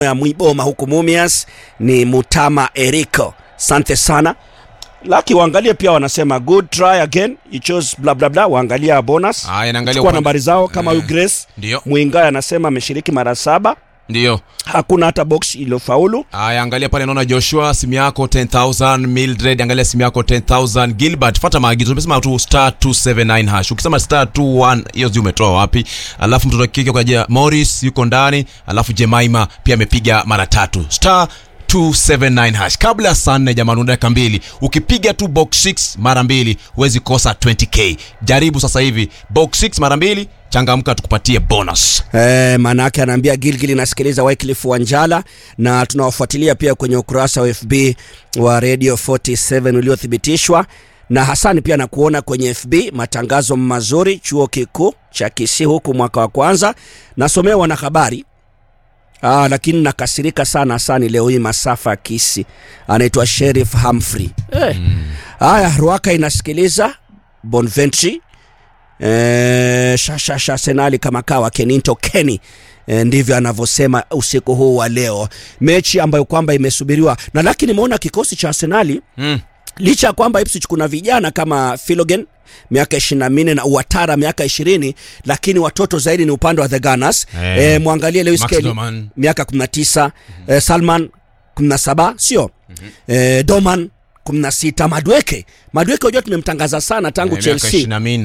ya Mwiboma huku Mumias ni Mutama Eriko. Asante sana. Laki waangalie pia wanasema good try again you chose bla bla bla waangalia bonus. Haya, naangalia Chukua upande- nambari zao kama huyu Eh, Grace Ndio, Mwingai anasema ameshiriki mara saba, ndio. hakuna hata box iliyofaulu. Aya, angalia pale, naona Joshua simu yako 10000, Mildred angalia simu yako 10000, Gilbert fuata maagizo. Umesema tu star 279 hash. Ukisema star 21 hiyo zi umetoa wapi? Alafu mtoto wa kike kwa Morris yuko ndani, alafu Jemaima pia amepiga mara tatu. Star 279 hash. Kabla ya saa nne jamani, una dakika mbili. Ukipiga tu box 6 mara mbili huwezi kosa 20k. Jaribu sasa hivi box 6 mara mbili, changamka tukupatie bonus. Eh, maana yake anaambia Gilgil inasikiliza Wycliffe Wanjala na tunawafuatilia pia kwenye ukurasa wa FB wa Radio 47 uliothibitishwa na Hasani pia nakuona kwenye FB matangazo mazuri chuo kikuu cha Kisii huku mwaka wa kwanza nasomea wanahabari Ah, lakini nakasirika sana Hasani leo hii masafa ya Kisii anaitwa Sheriff Humphrey eh. Haya, Ruaka inasikiliza Bonventry eh, shashasha Senali kama kawa Keninto Kenny eh, ndivyo anavyosema usiku huu wa leo, mechi ambayo kwamba imesubiriwa na lakini nimeona kikosi cha Arsenali Mm. licha ya kwamba Ipswich kuna vijana kama Filogen miaka ishirini na minne na Uatara miaka ishirini lakini watoto zaidi ni upande wa the Gunners Eh. eh, mwangalie Lewis Max Kelly Doman. miaka 19 eh, Salman 17 sio eh, Doman 16 Madweke Madweke unajua tumemtangaza sana tangu Eh, miaka Chelsea 24.